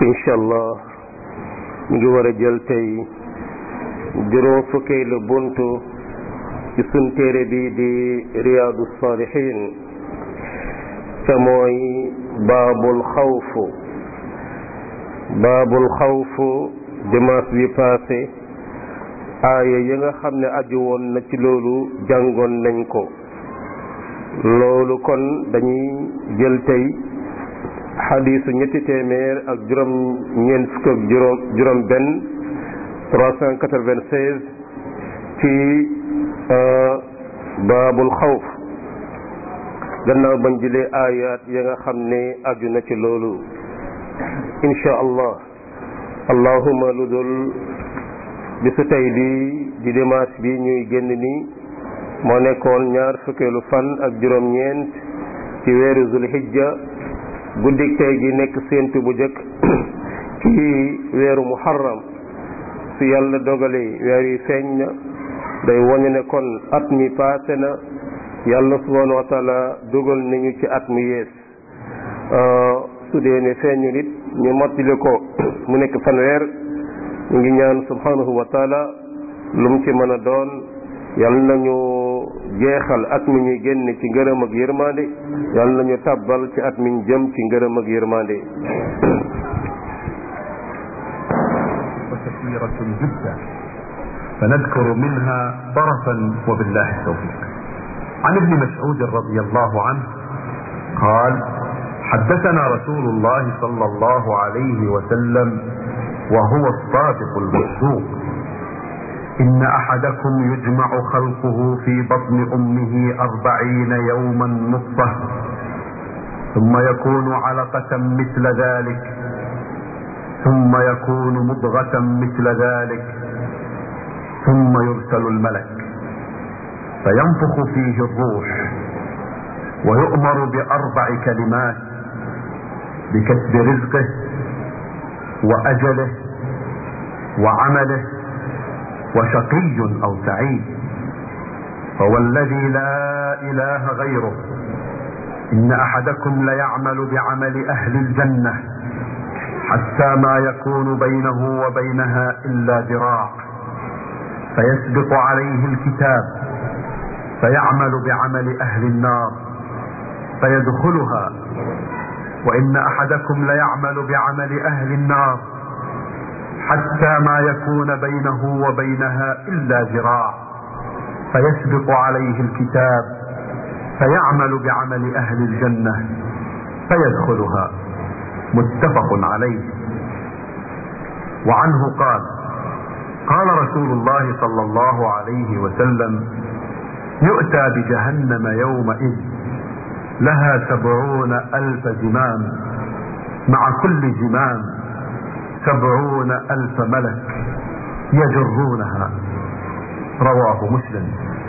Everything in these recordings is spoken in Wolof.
incha allah ñu ngi war a jël tey juróom fukkeelu buntu ci sun téere bi di riyaadu saalihin te mooy baabul xawfu baabul xawfu dimanche bi passé aaya yi nga xam ne aju woon na ci loolu jàngoon nañ ko loolu kon dañuy jël tey xadiisu ñetti téeméer ak juróom ñeent fukk ak juróom juróom benn trois cent quatre-vingt-seize ci baabul xawf gannaaw bañ jëlee aayaat ya nga xam ne aju na ci loolu insha allah allahuma lu dul bisu tey bi di dimanche bi ñuy génn nii moo nekkoon ñaar fukkeelu fan ak juróom-ñeent ci weeru zulhijja guddik tey gi nekk séentu bu jëkk ci weeru muharram su yàlla dogalee weer yi feeñ na day woñu ne kon at mi paase na yàlla subhanahu wa taala dogal nañu ci at mi yees su dee ne feeñu nit ñu mottali ko mu nekk fanweer ñu ngi ñaan subhanahu wa taala lu mu ci mën a doon yàlla nañu jeexal at mi ñuy génn ci ngërëm ak yërmande yàlla nañu tàbbal ci at mi ñu jëm ci ngërëm ak yërmande وكثيرة جدا فنذكر منها طرفا وبالله التوفيق عن ابن مسعود رضي الله عنه قال حدثنا رسول الله صلى الله عليه وسلم وهو الصادق المصدوق إن أحدكم يجمع خلقه في بطن أمه أربعين يوما نطفة ثم يكون علقة مثل ذلك ثم يكون مضغة مثل ذلك ثم يرسل الملك فينفخ فيه الروح ويؤمر بأربع كلمات بكسب رزقه وأجله وعمله وشقي او سعيد فوالذي لا اله غيره ان احدكم ليعمل بعمل اهل الجنه حتى ما يكون بينه وبينها الا ذراع فيسبق عليه الكتاب فيعمل بعمل اهل النار فيدخلها وان احدكم ليعمل بعمل اهل النار حتى ما يكون بينه وبينها الا ذراع فيسبق عليه الكتاب فيعمل بعمل اهل الجنه فيدخلها متفق عليه وعنه قال قال رسول الله صلى الله عليه وسلم يؤتى بجهنم يومئذ لها سبعون الف زمام مع كل زمام سبعون ألف ملك يجرونها رواه مسلم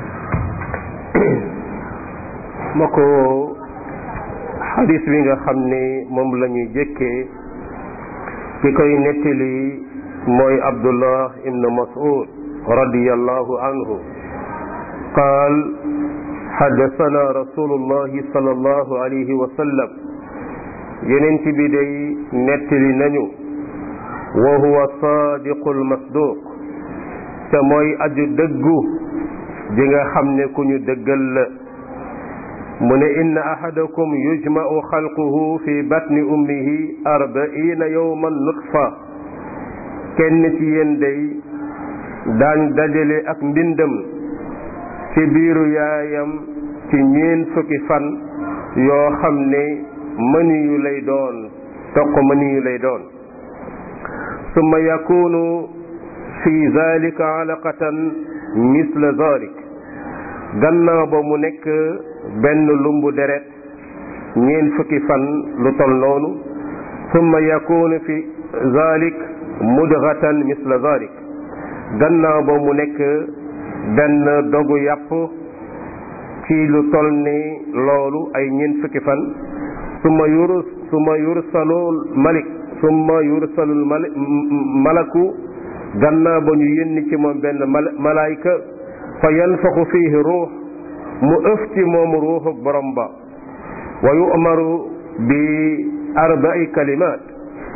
ma ko xadis bi nga xam ne moom la ñuy jëkkee ki koy nettali mooy abdullah ibn mas'ud radiyallahu anhu qaal xaddasana rasulullahi sallallahu alayhi wa sallam yenent bi day nettali nañu wa huwa saadiqul masduq te mooy aju dëggu ji nga xam ne ku ñu dëggal la mu ne inna ahadakum yujma'u xalquhu fi batni ummihi arbaina yawman nutfa kenn ci yéen day daañ dajale ak mbindam ci biiru yaayam ci ñeen fukki fan yoo xam ne mëniyu lay doon toq mëniyu lay doon summa yakunu fi zalika alaqatan misla zalik gannaaw ba mu nekk benn lumbu deret ñeen fukki fan lu tol noonu summa yakunu fi zalik mudghatan misla zalik gannaaw ba mu nekk benn dogu yàpp ci lu tol ni loolu ay ñeen fukki fan summa yurus summa yursalul malik summa yursalul malaku gannaaw ba ñu yónni ci moom benn malaayka fa yanfaxu fiihi ruux mu ëf ci moom ruuxuk borom ba wa yu'maru bi arba'i kalimaat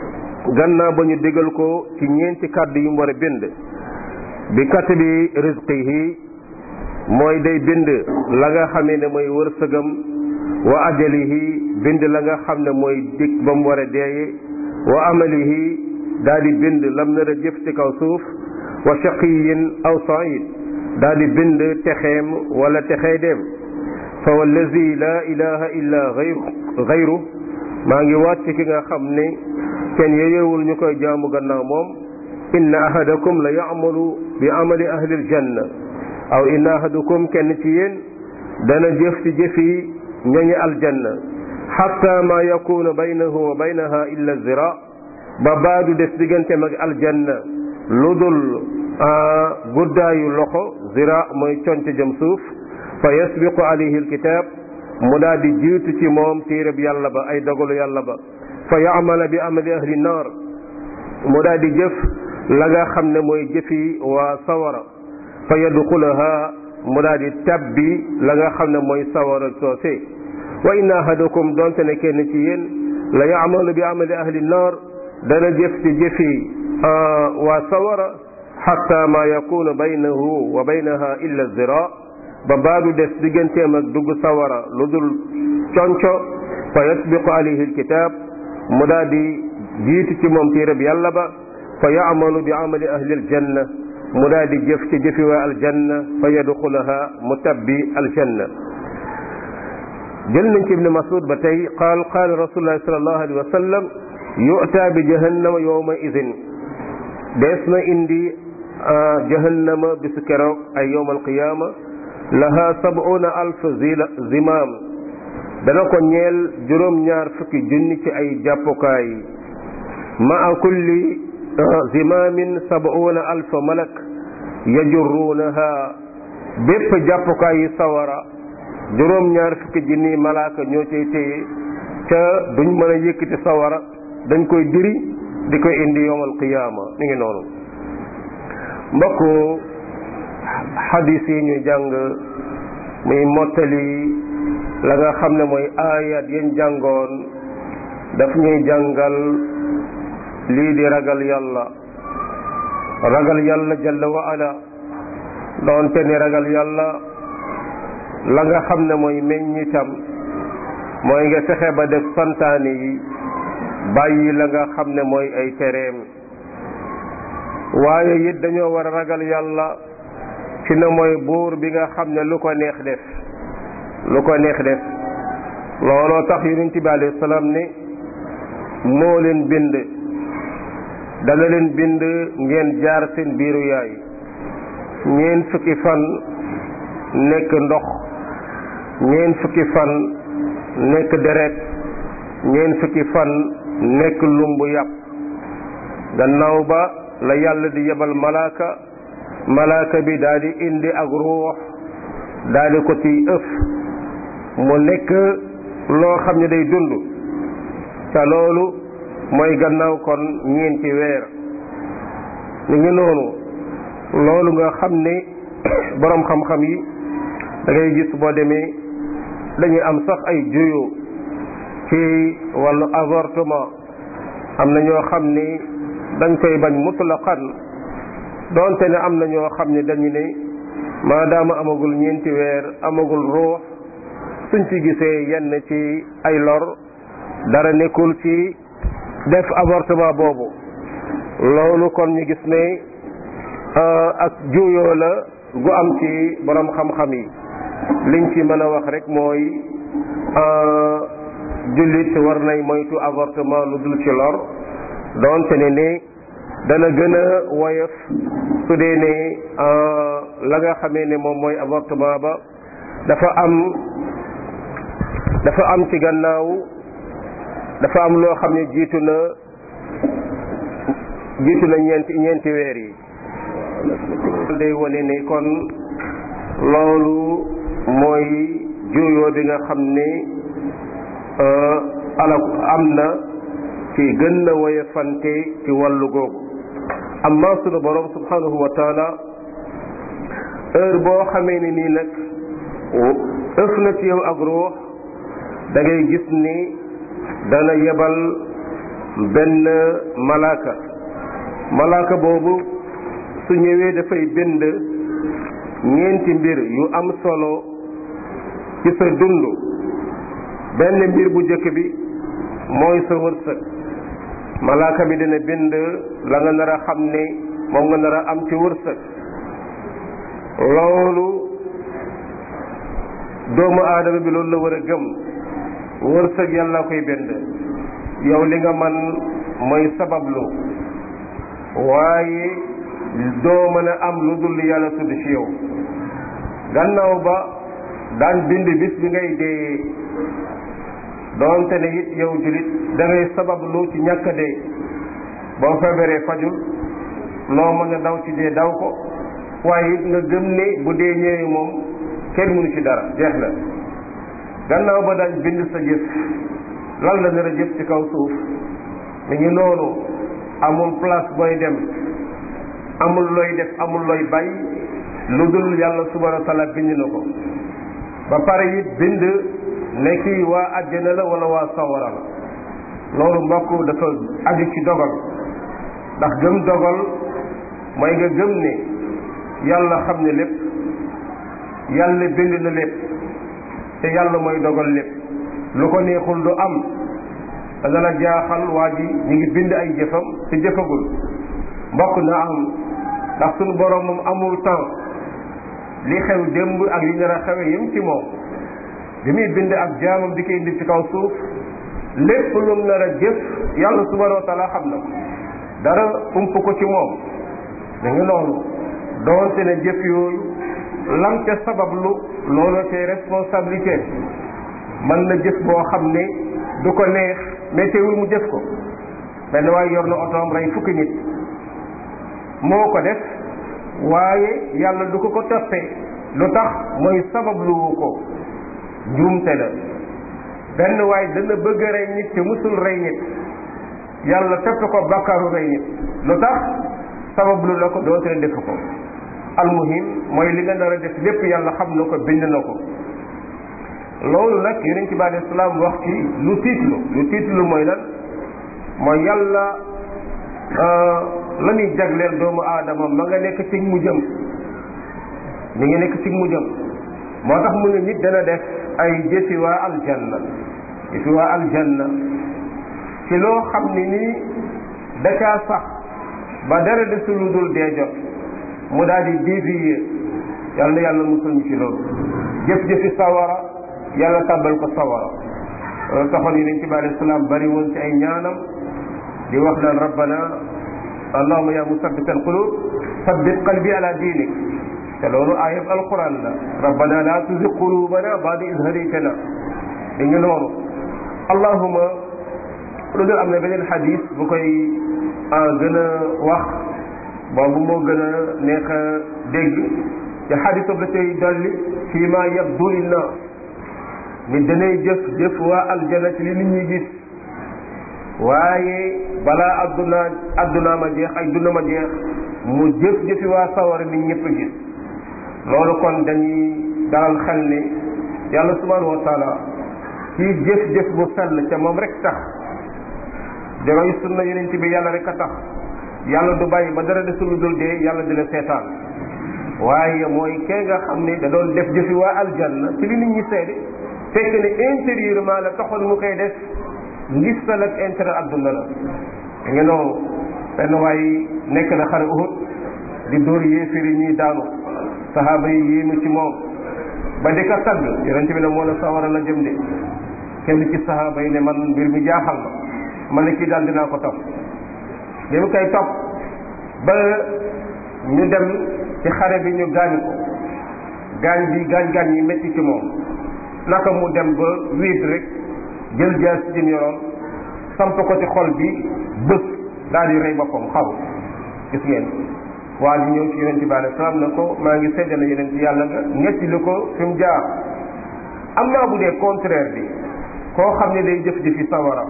gannaaw ba ñu digal ko ci ñeenti kàddu yu mu war a bind bi katabi rizqihi mooy day bind la nga xamee ne mooy wërsëgam wa ajalihi bind la nga xam ne mooy dig ba mu war a deeye wa amalihi daal di bind lam nar a jëf ci kaw suuf wa shaqiyin aw said daal di bind texeem wala texee dem fa wallazi la ilaha illa gayru gayru maa ngi waat ci ki nga xam ne kenn yeyewul ñu koy jaamu gannaaw moom inna ahadakum la yamalu bi amali ahli aljanna aw inna ahadukum kenn ci yéen dana jëf ci jëfi ñoñi aljanna xatta ma yakunu baynahu wa baynaha illa zira ba baadu des digganteem ak aljanna lu dul guddaayu loxo zira mooy conc jëm suuf fa yasbiqu alayhi alkitab mu daal di jiitu ci moom téereb yàlla ba ay dogalu yàlla ba fa yaamala bi amali ahli naar mu daal di jëf la nga xam ne mooy jëfi waa sawara fa yadxulaha mu daal di tabbi la nga xam ne mooy sawara soose wa inna ahadakum donte ne kenn ci yéen la yaamalu bi amali ahli naar dana jëf ci jëfi waa sawara xatta ma yakunu baynahu wa baynaha illa zira ba baadu des digganteem ak dugg sawara lu dul conco fa yasbiqu alayhi alkitab mu daal di jiitu ci moom téereb yàlla ba fa yaamalu bi amali ahli aljanna mu daal di jëf ci jëfi waa aljanna fa yadxulaha mu tabbi aljanna jël nañ ci ibni masud ba tey qaal qaala rasulullahi sallallahu alayhi wa sallam yu'ta bi jahannama yawma idin dees na indi jahannama bisu keroog ay yawm alqiyama laha sab'una alf zimaam dana ko ñeel juróom-ñaar fukki junni ci ay jàppukaay maa kulli zimaamin sab'una alf malak yajurruunaha bépp jàppukaay yi sawara juróom-ñaar fukki junni malaaka ñoo cay téye ca duñ mën a yëkkati sawara dañ koy diri di koy indi yowmal qiyaama mi ngi noonu mbokk xadis yi ñuy jàng muy mottali la nga xam ne mooy aayat yañ jàngoon daf ñuy jàngal lii di ragal yàlla ragal yàlla jalla wa ala doonte ni ragal yàlla la nga xam ne mooy meññitam mooy nga fexe ba def santaane yi bàyyi la nga xam ne mooy ay tereem waaye it dañoo war a ragal yàlla ci na mooy buur bi nga xam ne lu ko neex def lu ko neex def looloo tax yonent bi alayhi salaam ne moo leen bind dana leen bind ngeen jaar seen biiru yaay ñeen fukki fan nekk ndox ñeen fukki fan nekk deret ñeen fukki fan nekk lumbu yàpp gannaaw ba la yàlla di yebal malaaka malaaka bi daal di indi ak ruux daal di ko ci ëf mu nekk loo xam ne day dund te loolu mooy gannaaw kon ñeenti weer ñu ngi noonu loolu nga xam ne boroom xam-xam yi da ngay gis boo demee dañuy am sax ay juyoo ci wàllu avortement am na ñoo xam ni dañ koy bañ mutlaqan doonte ne am na ñoo xam ne dañu ne maadaama amagul ñeenti weer amagul ruux suñ ci gisee yenn ci ay lor dara nekkul ci def avortement boobu loolu kon ñu gis ne ak juuyoo la gu am ci borom xam-xam yi liñ ci mën a wax rek mooy jullit war nay moytu avortement lu dul ci lor doonte ne ne dana gën a woyof su dee ne la nga xamee ne moom mooy avortement ba dafa am dafa am ci gannaaw dafa am loo xam ne jiitu na jiitu na ñeenti ñeenti weer yi day wane ne kon loolu mooy juuyoo bi nga xam ne ala am na ci gën na woyofante ci wàllu googu amma sunu borom subhanahu wa taala heure boo xamee ne nii nag ëf na ci yow ak ruux da ngay gis ni dana yebal benn malaaka malaaka boobu su ñëwee dafay bind ñeenti mbir yu am solo ci sa dund benn mbir bu njëkk bi mooy sa wërsëg malaaka bi dina bind la nga nar a xam ne moom nga nar a am ci wërsëg loolu doomu aadama bi loolu la war a gëm wërsëg yàlla koy bind yow li nga man mooy sabablu waaye doo mën a am lu dul yàlla tudd ci yow gannaaw ba daan bind bis bi ngay dee doonte ne it yow julit da ngay sabablu ci ñàkk a dee boo feebaree fajul loo mën a daw ci dee daw ko waaye it nga gëm ne bu dee ñëwee moom kenn mënu ci dara jeex na gannaaw ba daañ bind sa jëf lan la nar a jëf ci kaw suuf mi ngi noonu amul place booy dem amul looy def amul looy bàyyi lu dul yàlla subhanahu wa taala bind na ko ba pare it bind ne kii waa àjjana la wala waa sawara la loolu mbokk dafa aju ci dogal ndax gëm dogal mooy nga gëm ne yàlla xam ne lépp yàlla bind na lépp te yàlla mooy dogal lépp lu ko neexul du am dana la jaaxal waa ji ñu ngi bind ay jëfam te jëfagul mbokk na am ndax suñu borom moom amul temps li xew démb ak li nar a xewe yëm ci moom bi muy bind ak jaamam di koy indi ci kaw suuf lépp lum nar a jëf yàlla subhanahu wa taala xam na ko dara ump ko ci moom da nga noonu doonte ne jëf yooyu lam ca sabablu loolu cay responsabilité mën na jëf boo xam ne du ko neex mais teewul mu jëf ko benn waaye yor na otoom rey fukki nit moo ko def waaye yàlla du ko ko toppee lu tax mooy sababluwu ko njuumte la benn waaye dana bëgg a rey nit te musul rey nit yàlla topp ko bakkaaru rey nit lu tax sabablu la ko doonte ne defu ko almuhim mooy li nga nar a def lépp yàlla xam na ko bind na ko loolu nag yonent bi alei salaam wax ci lu tiitlu lu tiitlu mooy lan mooy yàlla la muy jagleel doomu aadama ma nga nekk ci mu jëm mi ngi nekk ci mu jëm moo tax mu ne nit dana def ay jëfi waa aljanna jëfi waa aljanna ci loo xam ne nii da caa sax ba dara desul lu dul dee jot mu daal di dévier yàlla na yàlla musul ñu ci loolu jëf-jëfi sawara yàlla tàbbal ko sawara loolu taxoon yonent bi alayhi salaam bari woon ci ay ñaanam di wax naan rabbana allahuma ya musabbit alqulub sabbit qalbi ala diinik te loolu ayab alquran la rabbana la tuzig qulubana ba'da iz hadaytana di ngi noonu allahuma lu dul am na beneen xadis bu koy gën a wax boobu moo gën a neex a dégg te xadis la cay dolli fii ma yabdu linnaas nit danay jëf jëf waa aljana ci li nit ñi gis waaye balaa adduna adduna ma jeex ay duna ma jeex mu jëf jëfi waa sawara nit ñëpp gis loolu kon dañuy dalal xel ne yàlla subhanahu wa taala kii jëf-jëf bu sell ca moom rek tax dangay sunna yonent bi yàlla rek a tax yàlla du bàyyi ba dara desul lu dul dee yàlla di la seetaan waaye mooy kee nga xam ne da doon def jëfi waa aljanna ci li nit ñi seede fekk ne intérieurement la taxoon mu koy def ngistal ak intérêt adduna la da nga noonu benn waaye nekk na xare Uhud di dóor yéefiri ñuy daanu sahaaba yi yéemu ci moom ba di ko tagg yonente bi ne moo la sawara la jëm de kenn ci sahaaba yi ne man mbir mi jaaxal ma ma ne kii daal dinaa ko topp bi mu koy topp ba ñu dem ci xare bi ñu gaañ ko gaañ bi gaañ-gaañ yi métti ci moom naka mu dem ba wiit rek jël jaas ci jëm yoroon samp ko ci xol bi bës daal di rey boppam xaw gis ngeen waa ji ñëw ci yonente bi alei salaam na ko maa ngi seddale yeneen ci yàlla nga ñetti li ko fi mu jaar am naa bu dee contraire bi koo xam ne day jëf-jëfi sawara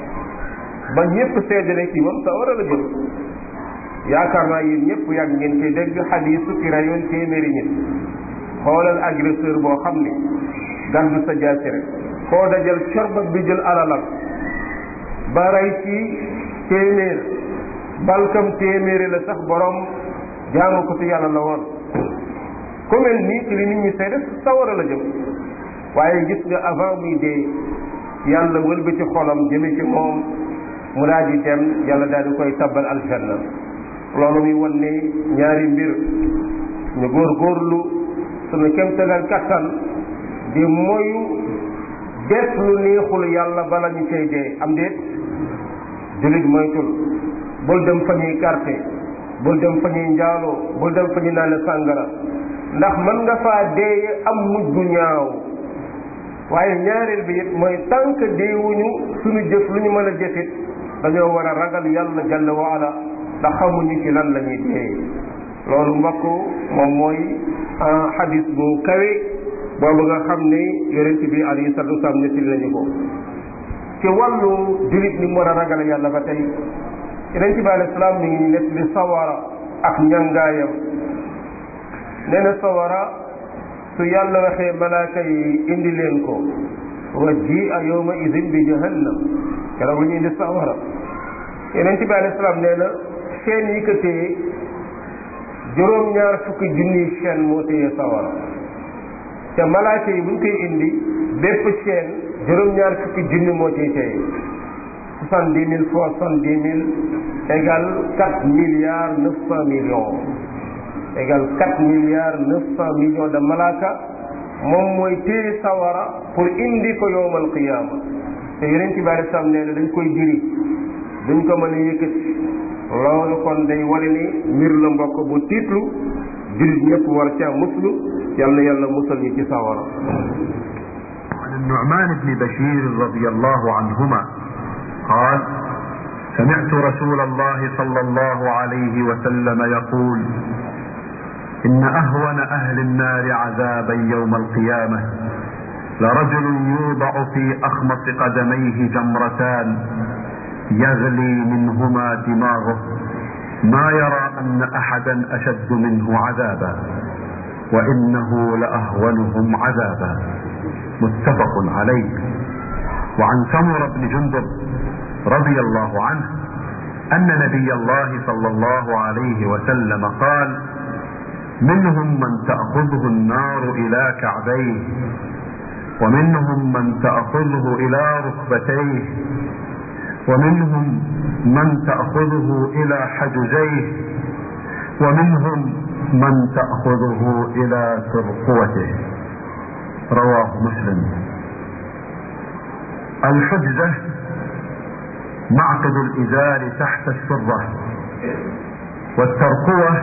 ba ñëpp seddale kii moom sawara la jëm yaakaar naa yéen ñëpp yàgg ngeen koy dégg xadiisu ki rayoon téeméeri nit xoolal agresseur boo xam ne gàddu sa jaasi rek koo dajal corbat bi jël alalam ba rey ci téeméer balkam téeméeri la sax borom jaamu ko ci yàlla la woon ku mel nii ci li nit ñi seede sawara la jëm waaye gis nga avant muy dee yàlla wëlba ci xolam jëme ci moom mu daal di dem yàlla daal di koy tabbal aljanna loolu muy wan ne ñaari mbir ñu góorgóorlu sunu kemtagal kattan di moyu def lu neexul yàlla bala ñu cay dee am déet jullit moytul bul dem fa ñuy carte bul dem fa ñuy njaaloo bul dem fa ñuy naan sàngara ndax mën nga faa dee am mujj gu ñaaw waaye ñaareel bi it mooy tànk deewuñu suñu jëf lu ñu mën a jëfit dañoo war a ragal yàlla jalla waala ndax xamuñu ci lan la ñuy dee loolu mbokk moom mooy xadis bu kawe boobu nga xam ne yonent bi alayhi salatu wasalaam nettali nañu ko ci wàllu julit ni mu war a ragal yàlla ba tey yonent bi alayhi salaam mi ngi nettali sawara ak ñangaayam nee na sawara su yàlla waxee malaaka yi indi leen ko wa ji a yawma idin bi jahannam keroog la ñu indi sawara yonent bi alayhi salaam nee na chaîne yi ko téye juróom-ñaar fukki junniy chaîne moo téye sawara te malaaka yi buñ koy indi bépp chaîne juróom-ñaar fukki junni moo ciy téye soixante dix mille fois soixante dix mille égale quatre milliards neuf cent millions égale quatre milliards neuf cent millions de malaaka moom mooy téye sawara pour indi ko yowmal qiyaama te yeneen ci bari sam nee na dañ koy diri duñ ko mën a yëkkati loolu kon day wane ni mbir la mbokk bu tiitlu jullit ñëpp war ca muslu yal na yàlla musal ñi ci sawara عن النعمان بن بشير رضي الله عنهما قال سمعت رسول الله صلى الله عليه وسلم يقول إن أهون أهل النار عذابا يوم القيامة لرجل يوضع في أخمص قدميه جمرتان يغلي منهما دماغه ما يرى أن أحدا أشد منه عذابا وإنه لأهونهم عذابا متفق عليه وعن سمر بن جندب رضي الله عنه أن نبي الله صلى الله عليه وسلم قال منهم من تأخذه النار إلى كعبيه ومنهم من تأخذه إلى ركبتيه ومنهم من تأخذه إلى حجزيه ومنهم من تأخذه إلى ترقوته رواه مسلم الحجزة معقد الإزار تحت السرة والترقوة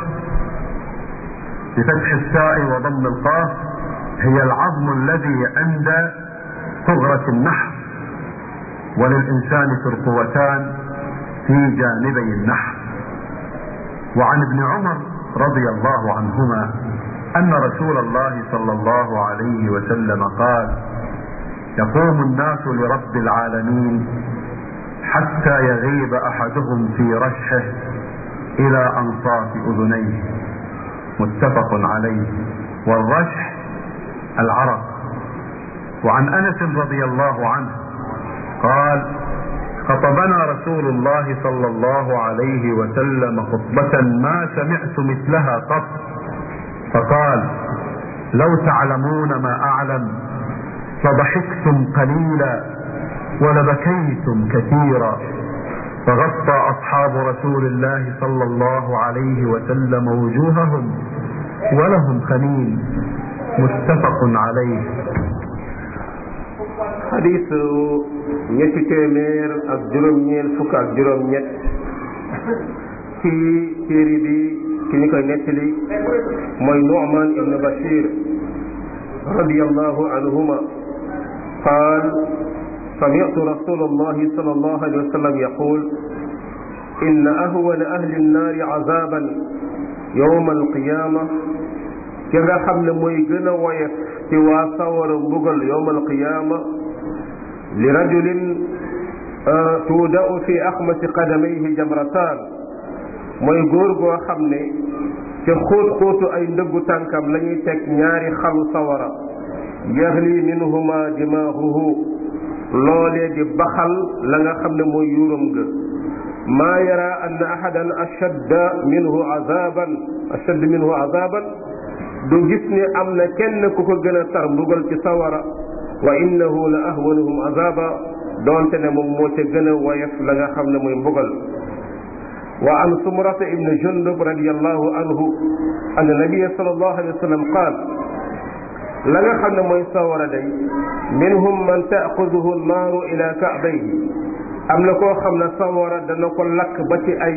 بفتح الساء وضم القاف هي العظم الذي عند ثغرة النحر وللإنسان ترقوتان في جانبي النحر وعن ابن عمر رضي الله عنهما أن رسول الله صلى الله عليه وسلم قال يقوم الناس لرب العالمين حتى يغيب أحدهم في رشه إلى أنصاف أذنيه متفق عليه والرشح العرق وعن أنس رضي الله عنه قال خطبنا رسول الله صلى الله عليه وسلم خطبة ما سمعت مثلها قط فقال لو تعلمون ما أعلم لضحكتم قليلا ولبكيتم كثيرا فغطى أصحاب رسول الله صلى الله عليه وسلم وجوههم ولهم خنين متفق عليه xadiisu ñetti téeméer ak juróom-ñeel fukk ak juróom-ñett ci téere bi ki ñu koy nettali mooy Nu'man ibn Bashir radiyallahu anhuma qaal سمعت رسول الله صلى الله عليه وسلم يقول إن أهون أهل النار عذابا يوم القيامة كذا خمن موي جنا ويف توا صور بغل يوم القيامة لرجل تودع في أخمس قدميه جمرتان mooy góor goo xam ne ca xóot xóotu ay ndëggu tànkam la ñuy teg ñaari xalu sawara yaxli minhuma dimaahuhu loolee di baxal la nga xam ne mooy yuuram ga maa yara anna ahadan ashadda minhu azaban ashadd minhu azaban du gis ne am na kenn ku ko gën a tar mbugal ci sawara wa innahu la ahwanuhum azaba doonte ne moom moo ca gën a woyof la nga xam ne mooy mbugal wa an sumrata ibn jundub radiallahu anhu anna nabia sallallahu alayhi wa sallam qaal la nga xam ne mooy sawara day minhum man taaxuduhu naaru ila kaabayhi am na koo xam ne sawara dana ko lakk ba ci ay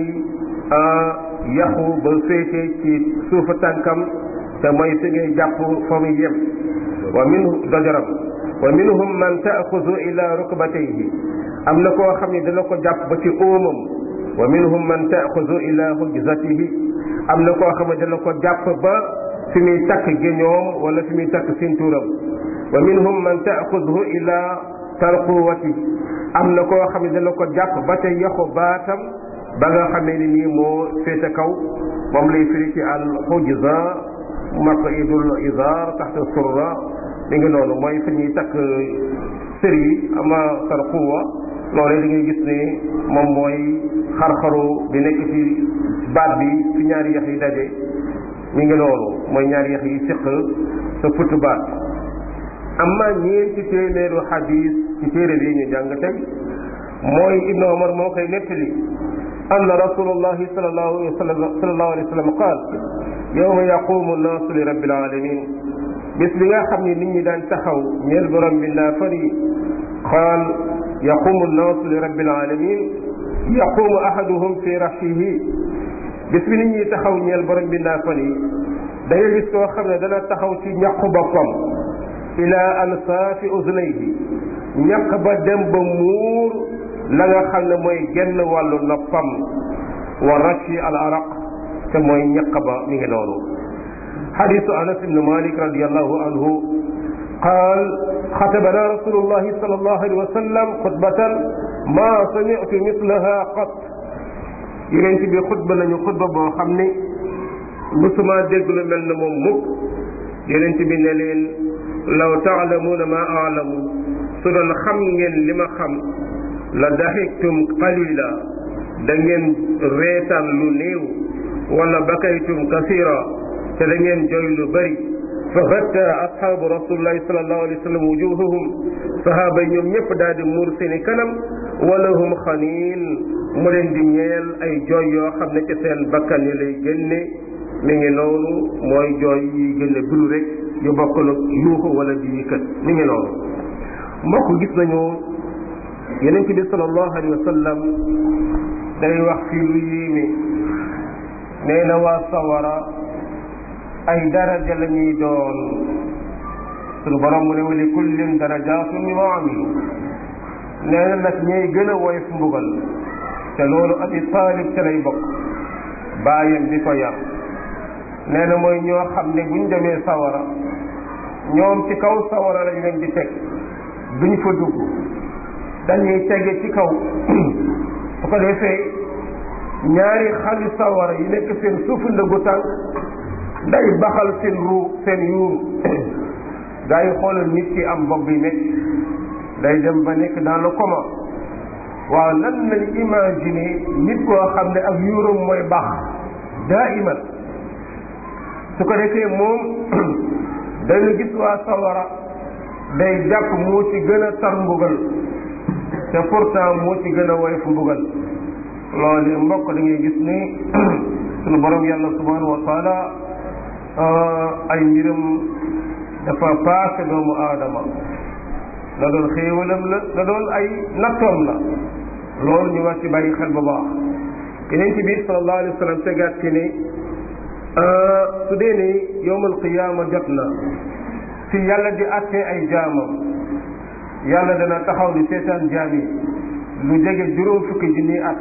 yaxu ba féete ci suufa tànkam te mooy fi ngay jàpp fa muy yem wa minhu dojaram wa minhum man taaxudu ila rukbatayhi am na koo xam ne dana ko jàpp ba ci óomam wa minhum man taaxudu ila hujzatihi am na koo xam ne dana ko jàpp ba fi muy takk géñoom wala fi muy takk sintuuram wa minhum man taaxuduhu ila tarquwati am na koo xam ne dana ko jàpp ba ca yaxu baatam ba nga xamee ni nii moo féete kaw moom lay firi ci al xujza maqidul izar taxta surra mi ngi noonu mooy fi ñuy takk sër yi ama tarquwa loolee da ngay gis ne moom mooy xar-xaru bi nekk ci baat bi fi ñaari yax yi daje mi ngi noonu mooy ñaari yax yi siq sa put baat amma ñeenti téeméeru xadis ci téere bi ñu jàng tey mooy ibnu omar moo koy nettali anna rasulullahi sallallahu alayhi wa sallam sallallahu alayhi wa sallam qaal yawma yaqumu nnaasu li rabbil alamin bis bi nga xam ne nit ñi daan taxaw ñeel borom bi ndaa fari qaal yaqumu nnaasu li rabbil alamin yaqumu ahaduhum fi rahshihi bis bi nit ñi taxaw ñeel borom bi ndaa fari da nga gis koo xam ne dana taxaw ci ñaqu boppam ila ansaafi uznayhi ñaq ba dem ba muur la nga xam ne mooy genn wàllu noppam wa rashi al araq te mooy ñaq ba mi ngi noonu xadisu anas ibnu malik radiallahu anhu qaal xatabana rasulullahi sal allahu alayhi wa sallam xutbatan ma samitu mislaha qat yonent bi xutba nañu xutba boo xam ne musuma dégg lu mel ne moom mukk yonent bi ne leen law taalamuuna ma aalamu su doon xam ngeen li ma xam la daxiktum qalila da ngeen reetaan lu néew wala bakaytum kasira te da ngeen jooy lu bëri fa xatta ashaabu rasulillahi salallahu alayhi wa sallam wujuhahum sahaaba yi ñoom ñëpp daal di muur seeni kanam wala hum xaniin mu leen di ñeel ay jooy yoo xam ne ci seen bakkan yi lay génne mi ngi noonu mooy jooy yi génne bulu rek yu bokkul ak yuuxu wala di yëkkat mi ngi noonu mbokk gis nañu yeneen ci bi sallallahu alayhi wa sallam day wax fii lu yéeme nee na waa sawara ay daraja la ñuy doon suñu borom mu ne wali kullin darajaatu mimma amilu nee na nag ñooy gën a woyof mbugal te loolu abi taalib ca lay bokk bàyyam bi ko yar nee na mooy ñoo xam ne buñ demee sawara ñoom ci kaw sawara lañ leen di teg duñ fa dugg dañuy tege ci kaw su ko defee ñaari xali sawara yi nekk seen suufu ndëggu tànk day baxal seen ruu seen yuuru gaa yi xoolal nit ki am bopp bi nekk day dem ba nekk dans le coma waaw nan lañ imaginer nit koo xam ne ak yuuram mooy baax daa iman su ko defee moom dañu gis waa sawara day jàpp moo ci gën a tar mbugal te pourtant moo ci gën a woyof mbugal loolu mbokk da ngay gis ni sunu borom yàlla subhanahu wa taala ay mbiram dafa paase doomu aadama la doon xéewalam la la doon ay nattoom la loolu ñu war ci bàyyi xel bu baax yeneen ci biir sallallahu alayhi wa sallam tegaat ci ne su dee ne yowmal qiyaama jot na fi yàlla di attee ay jaamam yàlla dana taxaw di seetaan jaam yi lu jege juróom fukki junni at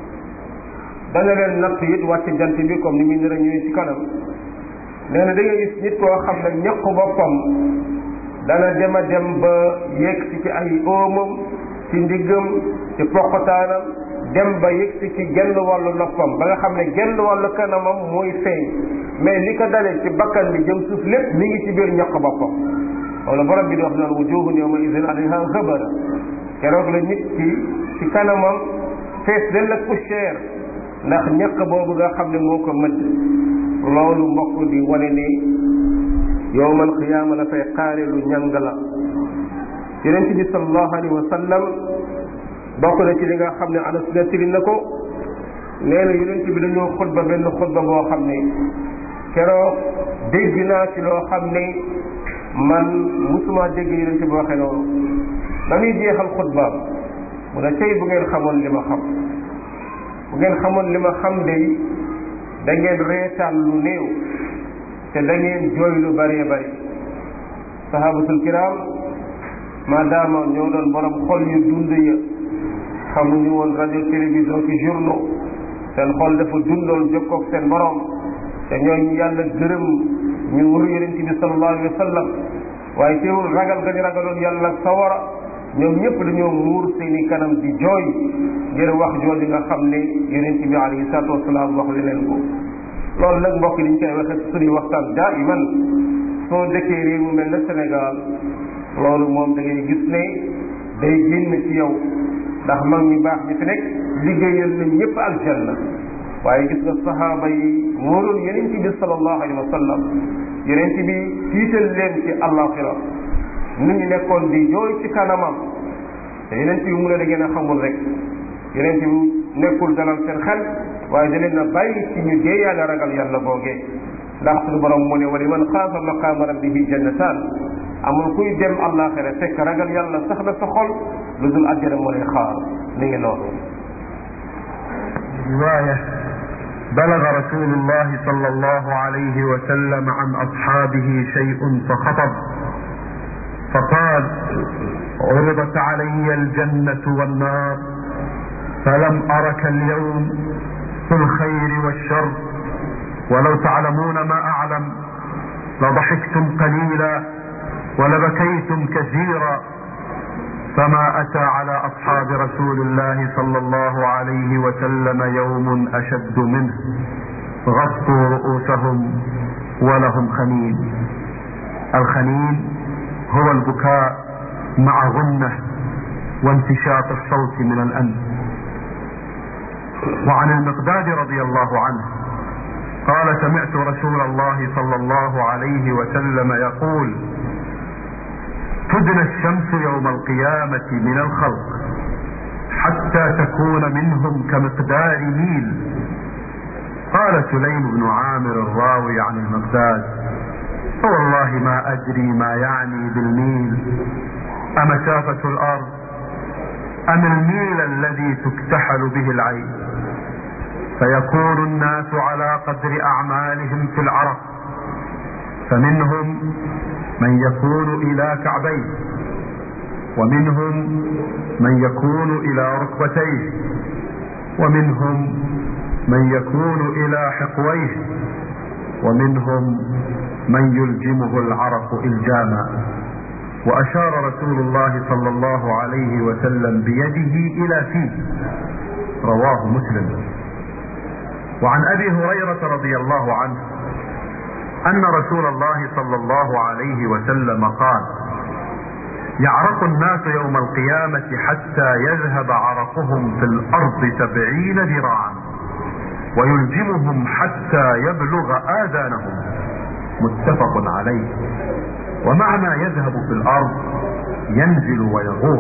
dana leen natt it wàcc jant bi comme ni muy nar a ñëwee ci kanam nee na da ngay gis nit koo xam ne ñaq boppam dana dem a dem ba yegg si ci ay oomam ci ndiggam ci poqotaanam dem ba yegg si ci genn wàllu noppam ba nga xam ne genn wàllu kanamam mooy feeñ mais li ko dalee ci bakkan bi jëm suuf lépp mi ngi ci biir ñaq boppam wala borom bi di wax naan wujuhun yawma idin alayha ghabara keroog la nit ki ci kanamam fees dell ak poussière ndax ñàkk boobu nga xam ne moo ko mëdd loolu mbokk di wane ne yowmal qiyaama la fay xaare lu ñàng la yonent bi sallallahu alayhi wa sallam bokk na ci li nga xam ne anas nettali na ko nee na yonent bi dañoo xutba benn xutba boo xam ne keroog dégg naa ci loo xam ne man musuma dégg yonent bi waxee noonu ba muy jeexal xutbaam mu ne tey bu ngeen xamoon li ma xam bu ngeen xamoon li ma xam de da ngeen reetaan lu néew te da ngeen jooy lu bëree bëri sahabatul kiram maadaama ñoo doon borom xol yu dund ya xamuñu woon rajo télévision ci journaux seen xol dafa dundoon jokkoog seen borom te ñooñu yàlla gërëm ñu wër yonent bi sallallahu alayhi wa sallam waaye teewul ragal gañu ragaloon yàlla sawara ñoom ñëpp dañoo muur seeni kanam di jooy ngir wax jooju nga xam ne yonent bi alayhi salaatu wasalaam wax leen ko loolu nag mbokk liñ koy waxee suñuy waxtaan daa iman soo dëkkee réew mu mel ne Sénégal loolu moom da ngay gis ne day génn ci yow ndax mag ñu baax ñi fi nekk liggéeyal nañ ñëpp aljanna waaye gis nga saxaaba yi mooroon yonent bi sallallahu alayhi wa sallam yonent bi tiital leen ci àllaaxira nit ñi nekkoon di jooy ci kanamam te yonent bi mu ne da ngeen a xamul rek yonent bi nekkul dalal seen xel waaye da leen a bàyyi ci ñu dee yàlla ragal yàlla boogee ndax suñu borom mu ne wa liman xaafa maqaama rabbihi jannataan amul kuy dem àllaaxira fekk ragal yàlla sax na sa xol lu dul àjjana moo lay xaar ni ngi noonu رواية بلغ رسول الله صلى الله عليه وسلم عن أصحابه شيء فخطب فقال عرضت علي الجنة والنار فلم أرك اليوم في الخير والشر ولو تعلمون ما أعلم لضحكتم قليلا ولبكيتم كثيرا فما أتى على أصحاب رسول الله صلى الله عليه وسلم يوم أشد منه غطوا رؤوسهم ولهم خنين الخنين هو البكاء مع غنة وانتشاط الصوت من الأنف وعن المقداد رضي الله عنه قال سمعت رسول الله صلى الله عليه وسلم يقول تدنى الشمس يوم القيامة من الخلق حتى تكون منهم كمقدار ميل قال سليم بن عامر الراوي عن المقداد فوالله ما أدري ما يعني بالميل أمسافة الأرض أم الميل الذي تكتحل به العين فيكون الناس على قدر أعمالهم في العرق فمنهم من يكون إلى كعبيه ومنهم من يكون إلى ركبتيه ومنهم من يكون إلى حقويه ومنهم من يلجمه العرق إلجاما وأشار رسول الله صلى الله عليه وسلم بيده إلى فيه رواه مسلم وعن أبي هريرة رضي الله عنه أن رسول الله صلى الله عليه وسلم قال يعرق الناس يوم القيامة حتى يذهب عرقهم في الأرض سبعين ذراعا ويلجمهم حتى يبلغ آذانهم متفق عليه ومعنى يذهب في الأرض ينزل ويغور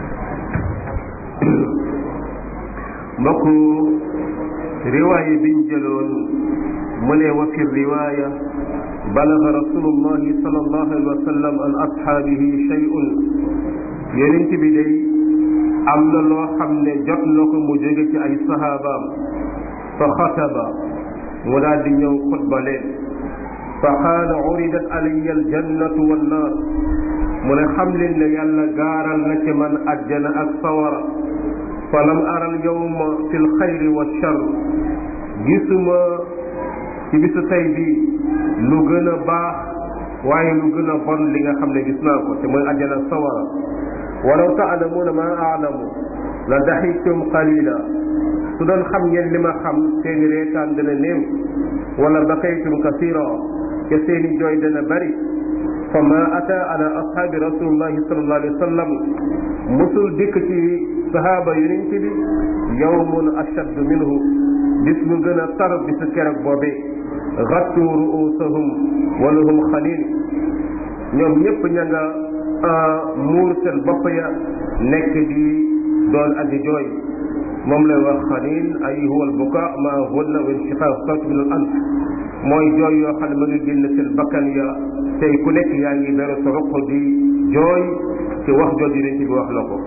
mbokk riwaaya biñ jëloon mu ne wa fi riwaaya balaga rasulullahi sallallahu alayhi wa sallam an ashaabihi shay'un yonent bi day am na loo xam ne jot na ko mu jóge ci ay sahabaam fa xataba mu daal di ñëw xutba leen fa qaala uridat alayya aljannatu wannaar mu ne xam leen ne yàlla gaaral na ci man ajjana ak sawara fa lam ara alyawma fi lxayri wa char gisuma ci bisu tey bi lu gën a baax waaye lu gën a bon li nga xam ne gis naa ko te mooy ajjana ak sawara walaw taalamuuna ma aalamu la daxiktum qalila su doon xam ngeen li ma xam seeni reetaan dana néew wala bakaytum kasira te seeni jooy dana bari fa ma ata ala ashaabi rasulillahi sallallahu alayhi wa sallam musul dikk ci sahaaba yonent bi yawmun ashaddu minhu bis bu gën a tar bisu keroog boobee xattu ruusahum walahum xalil ñoom ñëpp ña nga muur seen bopp ya nekk di doon aji jooy moom lay wax xalil ay huwa albuka ma hunna wa inshiqaq sawt min al anf mooy jooy yoo xam ne ma ngi génn seen bakkan ya tey ku nekk yaa ngi beru sa ruq di jooy ci wax jooju yonent bi wax na ko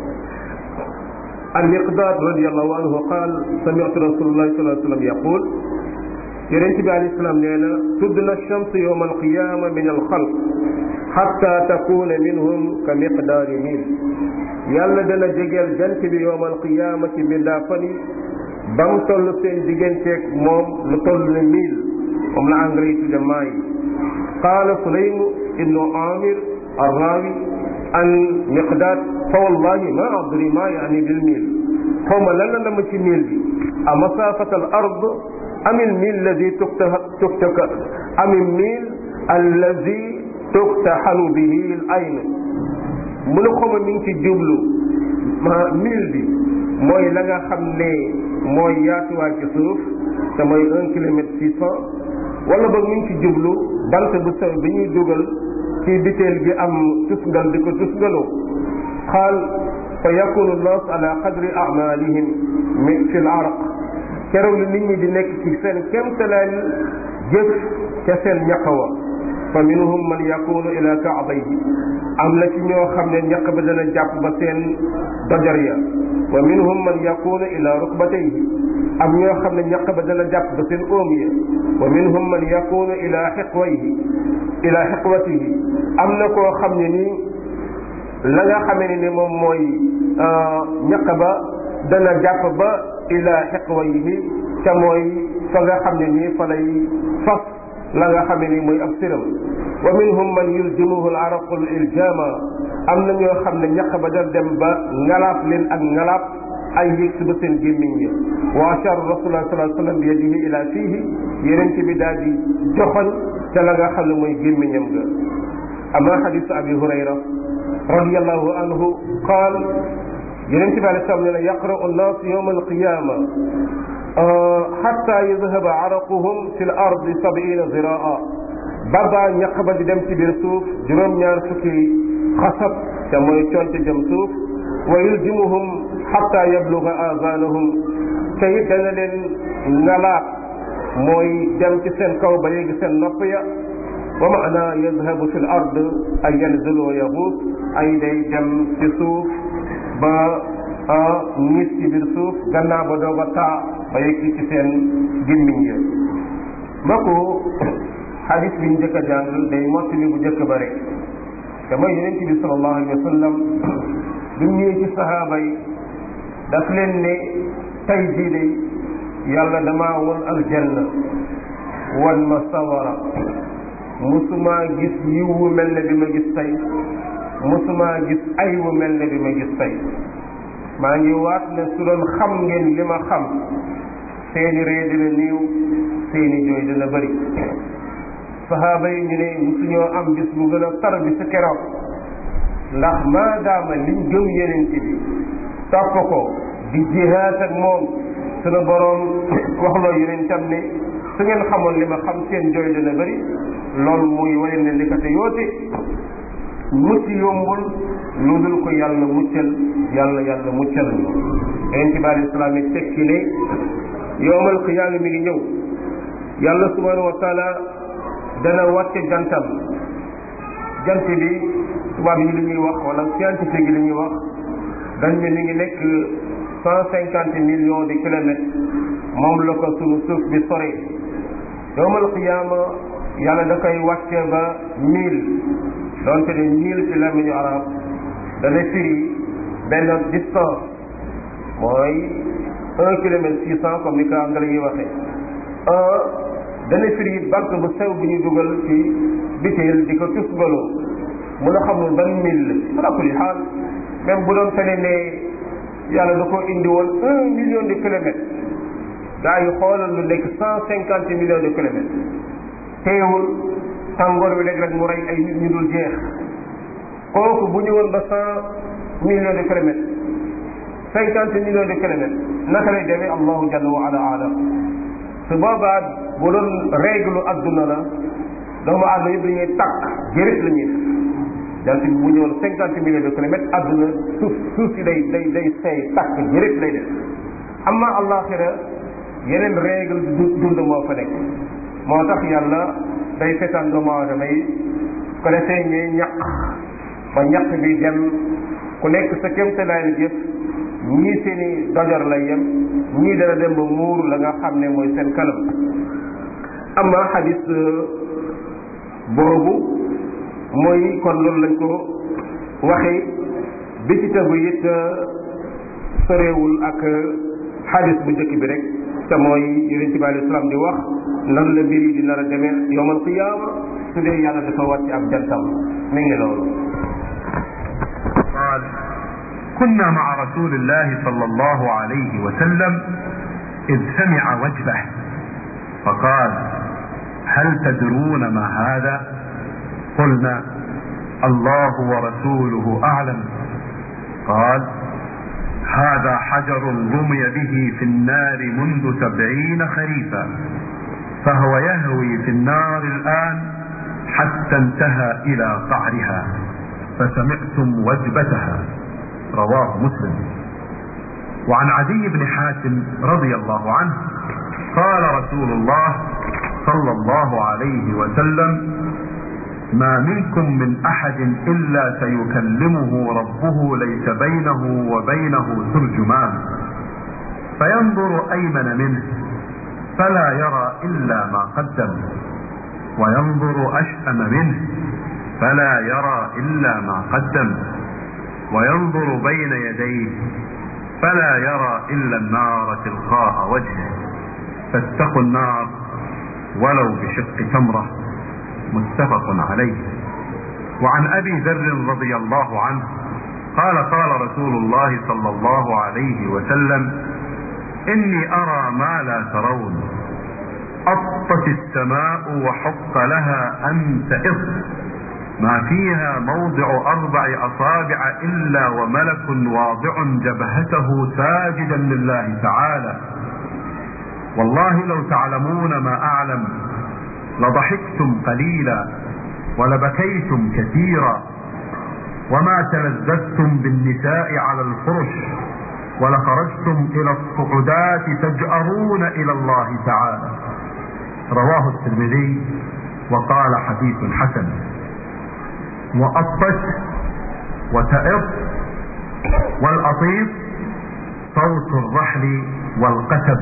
المقداد رضي الله عنه قال سمعت رسول الله صلى الله عليه وسلم يقول yonent bi alayhi salaam nee na tudd na chams yowma alqiyama min alxalq xatta takuna minhum ka miqdaari mil yàlla dana jegeel jant bi yowma alqiyama ci mbindaa fan yi ba mu toll seen digganteeg moom lu toll ne mil moom la engrais yi tudde maa yi qaala sulaym ibnu amir arrawi an miqdaad fa wallahi ma adri ma yaani bil mil xaw ma lan la dama ci mil bi a masafat al ard am il mil alladi tuktaka am il mil alladi tuktaxanu bihi l ayn mu ne xoma mi ngi ci jublu ma mil bi mooy la nga xam ne mooy yaatuwaay ci suuf te mooy un kilomètre six cent wala boog mi ngi ci jublu bant bu sew bi ñuy dugal ci biteel gi am tusngal di ko tusngaloo qaal fa yakunu nnaas ala qadri amalihim fi l araq keroog li nit ñi di nekk ci seen kéemtalaay jëf ca seen ñaqawa fa minhum man yakunu ila kaabayhi am na ci ñoo xam ne ñaq ba dana jàpp ba seen dojar ya wa minhum man yakunu ila rukbatayhi am ñoo xam ne ñaq ba dana jàpp ba seen óom ya wa minhum man yakunu ila xiqwayhi ila xiqwatihi am na koo xam ne nii la nga xamee ne moom mooy ñaq ba dana jàpp ba ila xiqwayhi ca mooy fa nga xam ne nii fa lay fas la nga xam ne nii mooy ab siram wa minhum man yuljimuhu al-araqu al-iljama am na ñoo xam ne ñaq ba dana dem ba ngalaab leen ak ngalaab ay yëg si ba seen gémmiñ ya wa ashara rasulullah sallallahu alayhi wa sallam bi yadihi ila fiihi yeneen ci bi daal di joxoñ ca la nga xam ne mooy gémmiñam ga ama xadisu abi hurayra radiallahu anhu qaal yeneen ci bi alei salam ne na yaqra'u annaas yawma alqiyama xatta yadhaba araquhum fi l ardi sabiina ziraa baba ñaq ba di dem ci biir suuf juróom-ñaar fukki xasab te mooy conte jëm suuf wa yuljimuhum xatta yabluga azanahum te it dana leen ngalaat mooy dem ci seen kaw ba yéegi seen nopp ya wa maana yadhabu fi l ard ay yanzilu wa yaguus ay day dem ci suuf ba nit ci biir suuf gannaaw ba doog a taa ba yegg ci seen gémmiñ ya mbokku xadis bi ñu njëkk a jàng day mottali bu njëkk ba rek te mooy yonent bi sallallahu alayhi wa sallam bi mu ñëwee ci sahaaba yi daf leen ne tey jii de yàlla damaa won aljanna wan ma sawara musumaa gis yiw wu mel ne bi ma gis tey musumaa gis ay wu mel ne bi ma gis tey maa ngi waat ne su doon xam ngeen li ma xam seeni ree dina niiw seeni jooy dina bëri sahaaba yi ñu ne musuñoo am bis bu gën a tar bi sa keroog ndax maadaama liñ gëm yeneen ci bi topp ko di jihaat ak moom sunu boroom waxloo yeneen tam ne su ngeen xamoon li ma xam seen jooy dina bëri loolu muy wane ne li ko te yoote mucc yombul lu dul ko yàlla muccal yàlla yàlla muccal ñu yonent bi alei salaam yi tekki ne yowmal qiyaama mi ngi ñëw yàlla subhanahu wa taala dana wàcce jantam jant bi tubaab yi li ñuy wax wala scientifique yi li ñuy wax dañ ne mi ngi nekk cent cinquante millions de kilomètres moom la ko sunu suuf bi sore yowmal qiyaama yàlla da koy wàcce ba mille donte ne mille ci làmmiñu arab dana firi benn distance mooy un kilomètre six cent comme ni ko anglais yi waxee un dana firi bant bu sew bi ñu dugal ci biteel di ko tusgaloo mun a xamul ban mille ala kulli xaal même bu doon fene ne yàlla da ko indi woon un million de kilomètres gaa yi xoolal lu nekk cent cinquante millions de kilomètres teewul tàngoor wi léeg rek mu rey ay nit ñu dul jeex kooku bu ñëwoon ba cent millions de kilomètres cinquante millions de kilomètres naka lay demee allahu jalla wa ala alam su boobaa bu doon règle adduna la doomu aadama yëpp dañuy takk jërit la ñuy def jant bi bu ñëwoon cinquante millions de kilomètres adduna suuf suuf si day day day seey takk jërit lay def amma allaxira yeneen règle dund moo fa nekk moo tax yàlla day seetaan doomu aadama yi ko defee ñuy ñaq ba ñaq bi dem ku nekk sa kéemtalaay jëf ñii seeni dojor lay yem ñii dana dem ba muur la nga xam ne mooy seen kanam amma xadis boobu mooy kon loolu lañ ko waxee bi ci tegu it soreewul ak xadis bu njëkk bi rek te mooy yonent bi alei salaam di wax nan la mbir yi di nar a demee yowmal qiyaama su dee yàlla dafa wàcc ab jantam mi ngi loolu قال كنا مع رسول الله صلى الله عليه وسلم إذ سمع وجبه فقال هل تدرون ما هذا قلنا الله ورسوله أعلم قال هذا حجر رمي به في النار منذ سبعين خريفا فهو يهوي في النار الآن حتى انتهى إلى قعرها فسمعتم وجبتها رواه مسلم وعن عدي بن حاتم رضي الله عنه قال رسول الله صلى الله عليه وسلم ما منكم من احد الا سيكلمه ربه ليس بينه وبينه ترجمان فينظر ايمن منه فلا يرى الا ما قدم وينظر اشأم منه فلا يرى الا ما قدم وينظر بين يديه فلا يرى الا النار تلقاء وجهه فاتقوا النار ولو بشق تمره متفق عليه وعن ابي ذر رضي الله عنه قال قال رسول الله صلى الله عليه وسلم اني ارى ما لا ترون اطت السماء وحق لها ان تئط ما فيها موضع اربع اصابع الا وملك واضع جبهته ساجدا لله تعالى والله لو تعلمون ما اعلم لضحكتم قليلا ولبكيتم كثيرا وما تلذذتم بالنساء على الفرش ولخرجتم الى الصعودات تجأرون الى الله تعالى رواه الترمذي وقال حديث حسن وأطت وتئط والأطيب صوت الرحل والقتب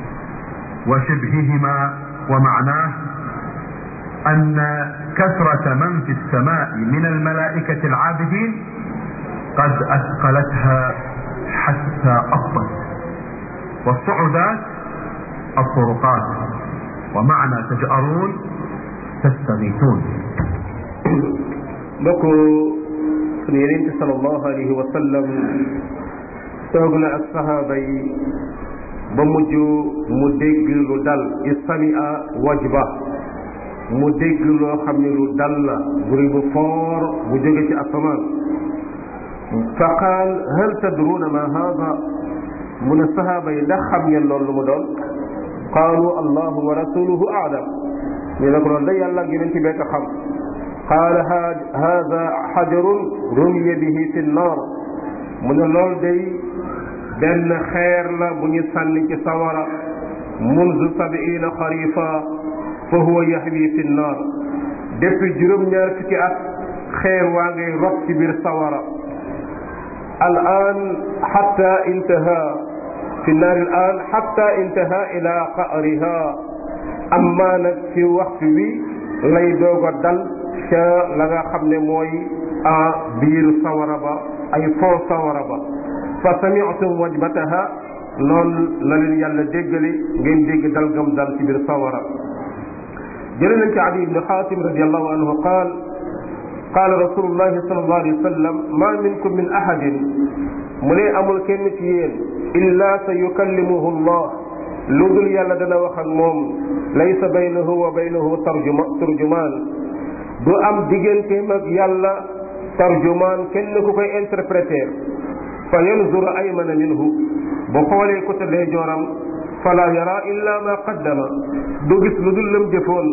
وشبههما ومعناه أن كثرة من في السماء من الملائكة العابدين قد أثقلتها حتى أطت والصعودات الطرقات ومعنى تجأرون تستغيثون mbokk sunu yeneen ci sallallahu alayhi wa sallam toog na ak sahaaba yi ba mujj mu dégg lu dal istamia wajba mu dégg loo xam ne lu dal la buri bu foor bu jóge ci asamaan fa qaal hal tadruuna ma haada mu ne sahaaba yi ndax xam ngeen loolu lu mu doon qaalu allahu wa rasuluhu aalam ñu ne ko loolu da yàlla ak yeneen ci bekk xam qaala hada xajarun rumiya bihi fi nnaar mu ne loolu day benn xeer la bu ñu sànni ci sawara munzu sabiina xarifa fa huwa yaxwi fi nnaar depuis juróom-ñaar fukki at xeer waa ngay rot ci biir sawara al an xatta intaha fi nnaar al an xatta intaha ila qa'riha amma nag ci waxtu wi lay doog a dal ca la nga xam ne mooy a biir sawara ba ay foo sawara ba fa sami'tum wajbataha noonu la leen yàlla déggale ngeen dégg dalgam dal ci biir sawara jële nañ ci adi ibni xaatim radiallahu anhu qaal qaala rasulullahi sallallahu alayhi wa sallam ma minkum min ahadin mu ne amul kenn ci yéen illa sa yukallimuhu allah lu dul yàlla dana wax ak moom laysa baynahu wa baynahu tarjuma turjumaan du am digganteem ak yàlla tarjumaan kenn ku koy interpréter fa yanzura aymana minhu bu xoolee côté ndeyjooram fala yara illa ma qaddama du gis lu dul lam jëfoon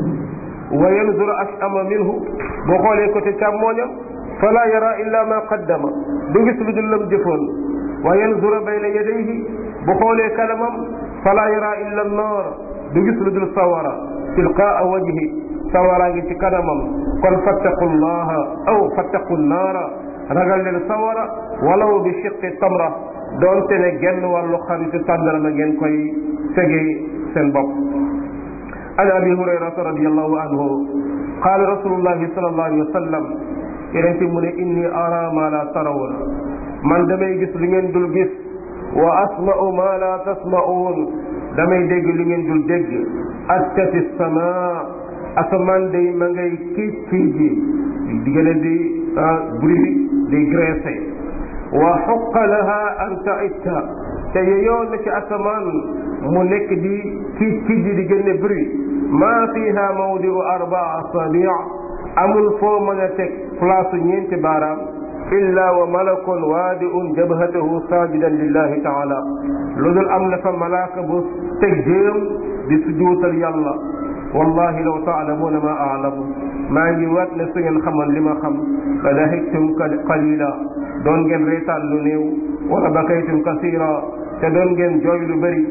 wa yanzura ashama minhu bu xoolee côté càmmooñam fala yara illa ma qaddama du gis lu dul lam jëfoon wa yanzura bayna yadayhi bu xoolee kanamam fala yara illa annar du gis lu dul sawara tilqaa wajhi sawara ngi ci kanamam kon fattaqu llaha aw fattaqu naara ragal leen sawara walaw bi shiqqi tamra doonte ne genn wàllu xaritu tàndarama ngeen koy fege seen bopp an abi hurayrata radiallahu anhu qaala rasulullahi sallallahu alayhi wa sallam yeneen ci mu ne inni ara ma la tarawna man damay gis li ngeen dul gis wa asma'u ma la tasma'un damay dégg li ngeen dul dégg attati sama asamaan day ma ngay kiic kiic ji diggante di bruit di graissé wa xuqa laha an taitta te yeyoo na ci asamaan mu nekk di kiic kiic ji di génne bruit ma fiha mawdiu arbaa asabi amul foo mën a teg place ñeenti baaraam illa wa malakun waadiun jabhatahu saajidan lillahi taala lu dul am na fa malaaka bu teg jéem di sujuutal yàlla wallahi law taalamuuna ma aalamu maa ngi waat ne su ngeen xamoon li ma xam la dahiktum qalila doon ngeen reetaan lu néew wala bakaytum kasira te doon ngeen jooy lu bëri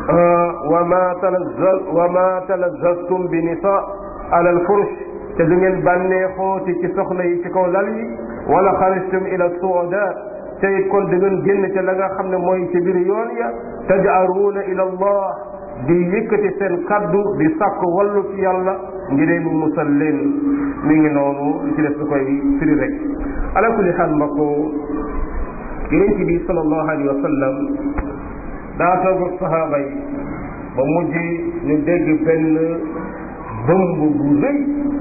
wa ma talazzaz wa ma talazzaztum bi nisa ala alfurush te du ngeen bànnee xooti ci soxna yi ci kaw lal yi wala xarajtum ila suudat te it kon da ngeen génn ca la nga xam ne mooy ci biir yoon ya taj'aruuna ila allah di yëkkati seen kaddu di sàkk wallu ci yàlla ngir mu musal leen mi ngi noonu li ci def lu koy firi rek ala kulli xaal mbokk yonent bi sallallahu alayhi wa sallam daa toog ak sahaaba yi ba mujj ñu dégg benn bëmb bu rëy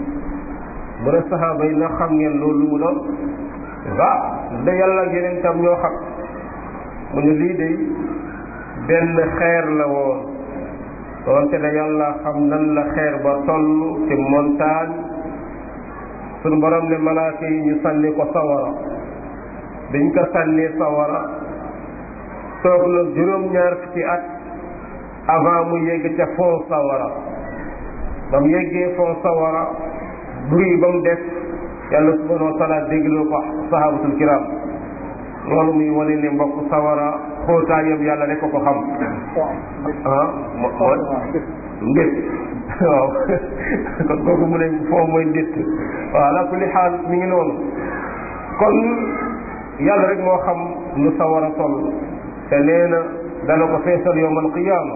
mu ne sahaaba yi na xam ngeen loolu lu mu doon ah da yàlla ak yeneen tam ñoo xam mu ne lii de benn xeer la woon doonte ne yàlla xam nan la xeer ba toll ci montagne suñu borom ne malaaka yi ñu sànni ko sawara biñ ko sànnee sawara toog na juróom-ñaar fukki at avant mu yegg ca fond sawara ba mu yeggee fond sawara bruit ba mu def yàlla subhanahu wa taala dégloo ko sahabatul kiram loolu muy wane ne mbokk sawara xóotaayam yàlla rek ko ko xam ah mo mooy ndét waaw kon kooku mu ne foo mooy ndét waaw ala kulli xaal mi ngi noonu kon yàlla rek moo xam nu sawara toll te nee na dana ko feesal yowm alqiyaama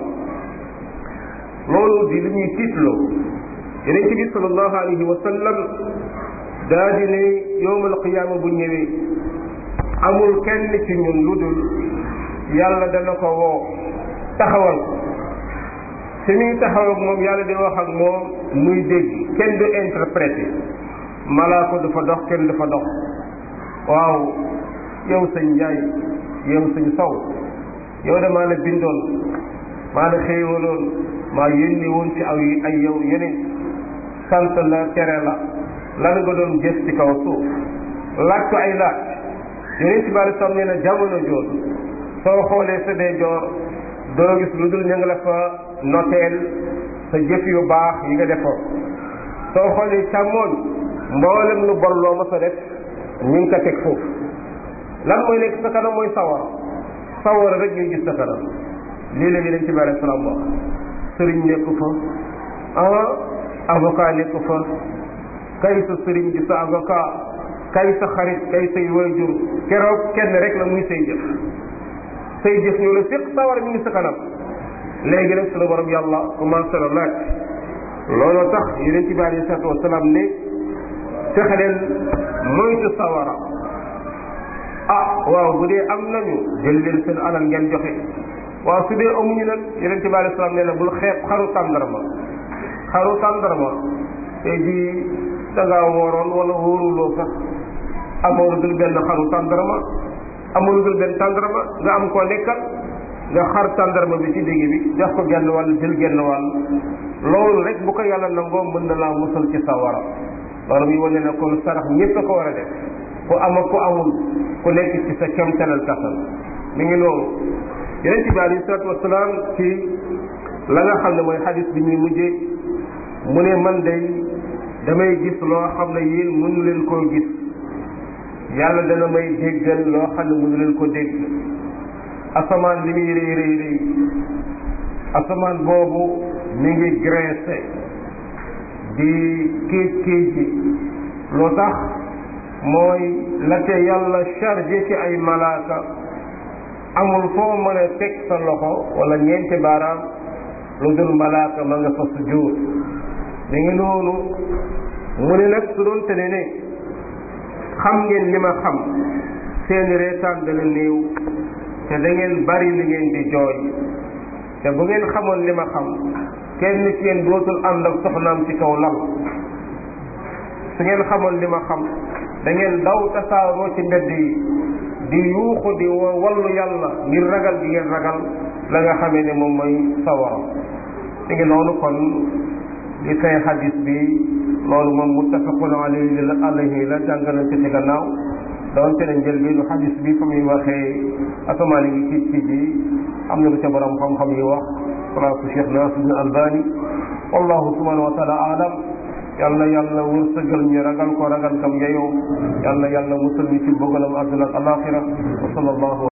loolu di li ñuy tiitloo yeneen bi sallallahu alayhi wa sallam daa di ne yowm alqiyaama bu ñëwee amul kenn ci ñun lu dul yàlla dana ko woo taxawal ko te muy taxaw ak moom yàlla di wax ak moom muy dégg kenn du interprété malaaka du fa dox kenn du fa dox waaw yow sëñ Njaay yow sëñ Saw yow de maa la bindoon maa la xéewaloon maa yónni woon ci aw ay yow yeneen sant la tere la lan nga doon gës ci kaw suuf laaj ko ay laaj yeneen ci bari sam nee na jamono joon soo xoolee sa dee joor doo gis lu dul ña nga la fa noteel sa jëf yu baax yi nga defoon soo xoolee càmmooñ mboolem lu bon loo ma sa def ñu ngi ko teg foofu lan mooy nekk sa kanam mooy sawara sawara rek ñuy gis sa kanam lii la yeneen ci bari salaam wax sëriñ nekku fa ah avocat nekku fa kay sa sëriñ di sa avocat kay sa xarit kay say waajur keroog kenn rek la muy say jëf say jëf ñoo la séq sawar mi ngi sa kanam léegi nag sunu borom yàlla commencé la laaj looloo tax yeneen ci bi alei salatu wasalaam ne fexe leen moytu sawara ah waaw bu dee am nañu jël leen seen alal ngeen joxe waaw su dee amuñu nag yeneen ci bi alei salaam nee na bul xeeb xaru tàndarma xaru tàndarma tey jii da ngaa wooroon wala wóoruloo sax amoo lu dul benn xaru tàndarma amoo lu dul benn tàndarma nga am koo nekkal nga xar tàndarma bi ci digg bi jox ko genn wàll jël genn wàll loolu rek bu ko yàlla nangoo mën na laa musal ci sawara loolu muy wane ne kon sarax ñëpp a ko war a def ku am ak ku amul ku nekk ci sa kemtalal kattan mi ngi noonu yonent bi alayhi salaatu wasalaam ci la nga xam ne mooy xadis bi ñuy mujjee mu ne man day damay gis loo xam ne yéen mënu leen koo gis yàlla dana may déggal loo xam ne mënu leen ko dégg asamaan li muy rëy rëy rëy asamaan boobu mi ngi graissé di kéej kéej ji loo tax mooy la te yàlla chargé ci ay malaaka amul foo mën a teg sa loxo wala ñeenti baaraam lu dul malaaka ma nga fa sujjóot mi ngi noonu mu ne nag su doon te ne ne xam ngeen li ma xam seeni reetaan dana néew te da ngeen bari li ngeen di jooy te bu ngeen xamoon li ma xam kenn ci yéen dootul ànd ak soxnaam ci kaw lal su ngeen xamoon li ma xam da ngeen daw tasaaroo ci mbedd yi di yuuxu di wallu yàlla ngir ragal gi ngeen ragal la nga xamee ne moom mooy sawara mi ngi noonu kon li fay xadis bi loolu moom muttafaqun alayhi alayhi la jàngale ci ci gannaaw doonte ne njëlbeenu xadis bi fa muy waxee asamaan yi ngi ci ji am na lu ca borom xam-xam yi wax place Cheikh Nasir bin Albani wallahu subhanahu wa taala alam yal na yàlla wërsëgal ñu ragal ko ragal kam yeyoo yal na yàlla musal ñu ci bëggalam àdduna ak alaxira wa sallallahu